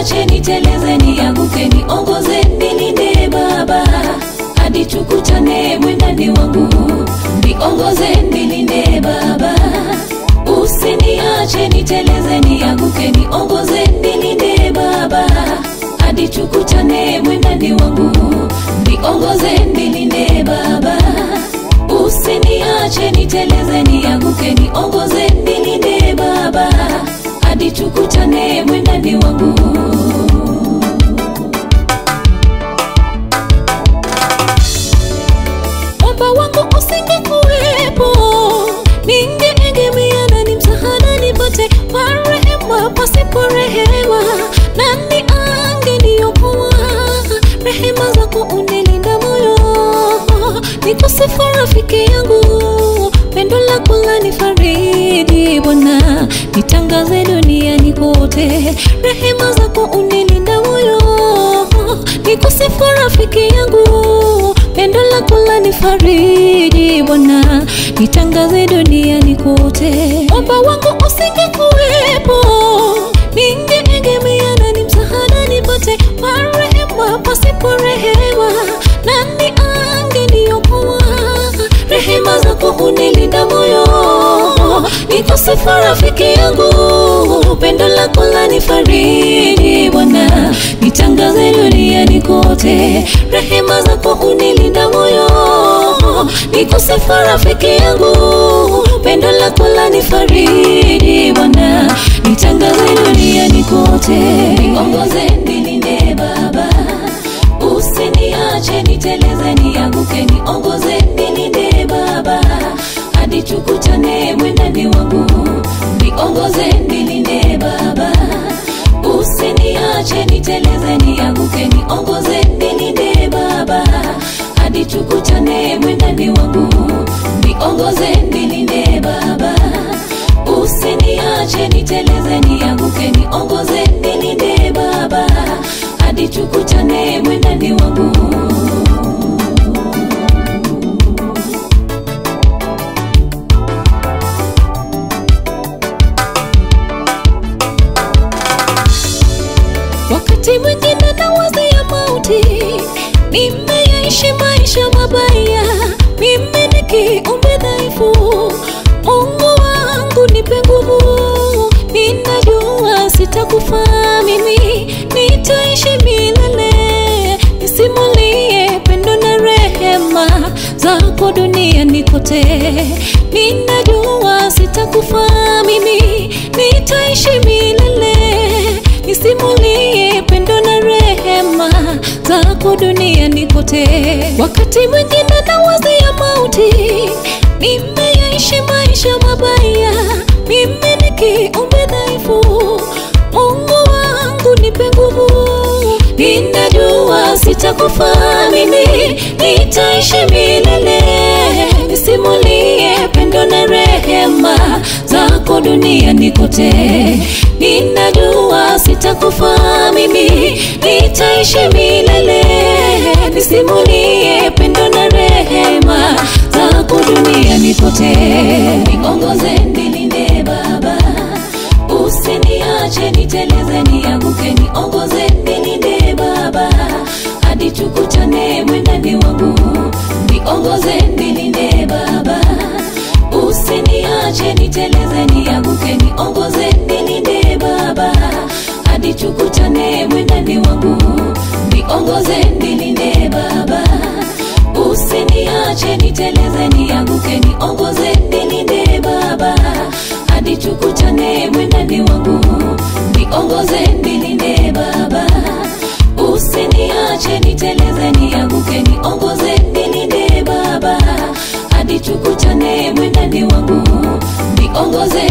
usiniache niteleze nianguke niongoze nilinde baba hadi tukutane mwendani wangu niongoze nilinde baba usiniache niteleze nianguke niongoze nilinde baba hadi tukutane mwendani wangu niongoze nilinde baba usiniache niteleze nianguke niongoze nilinde baba hadi tukutane mwendani wangu mwamba wangu usingekuwepo ningeegemea nani msahada nipate marehema pasipo rehema nani angeniokoa rehema zako unilinda moyo nikusifu rafiki yangu pendo lako lanifariji bwana nitangaze duniani kote rehema zako unilinda moyo nikusifu rafiki yangu pendo lako lanifariji bwana nitangaze duniani kote mwamba wangu usingekuwepo ningeegemea nani msahada nipate marehema pasipo rehema nani angeniokoa rehema zako hunilinda moyo nikusifu rafiki yangu pendo lako lanifariji bwana nitangaze duniani kote rehema zako hunilinda moyo nikusifu rafiki yangu pendo lako lanifariji bwana nitangaze duniani kote niongoze nilinde baba usiniache niteleze nianguke niongoze nilinde baba hadi tukutane mwendani wangu niongoze nilinde baba usiniache niteleze nianguke niongoze nilinde baba hadi tukutane mwendani wangu niongoze nilinde baba usiniache niteleze nianguke niongoze nilinde baba hadi tukutane mwendani wangu wakati mwingine nawazia mauti nimeyaishi maisha mabaya mimi ni kiumbe dhaifu mungu wangu nipe nguvu ninajua sitakufa mimi nitaishi milele nisimulie pendo na rehema zako duniani kote ninajua sitakufa mimi nitaishi milele nisimulie pendo na rehema zako duniani kote wakati mwingine nawazia mauti nimeyaishi maisha mabaya mimi ni kiumbe dhaifu mungu wangu nipe nguvu ninajua sitakufa mimi nitaishi milele nisimulie pendo na rehema zako duniani kote ninajua sitakufa mimi nitaishi milele nisimulie pendo na rehema zako duniani kote niongoze nilinde baba usiniache niteleze nianguke niongoze nilinde baba hadi tukutane mwendani wangu niongoze nilinde baba usiniache niteleze nianguke niongoze nilinde baba hadi tukutane mwendani wangu niongoze nilinde baba usiniache niteleze nianguke niongoze nilinde baba hadi tukutane mwendani wangu niongoze nilinde baba usiniache niteleze nianguke niongoze nilinde baba hadi tukutane mwendani wangu niongoze nilinde baba usiniache niteleze nianguke niongoze nilinde baba hadi tukutane mwendani wangu niongoze nilinde baba usiniache niteleze nianguke niongoze nilinde baba hadi tukutane mwendani wangu niongoze nilinde baba niongoze nilinde baba usiniache niteleze nianguke niongoze nilinde baba hadi tukutane mwendani wangu niongoze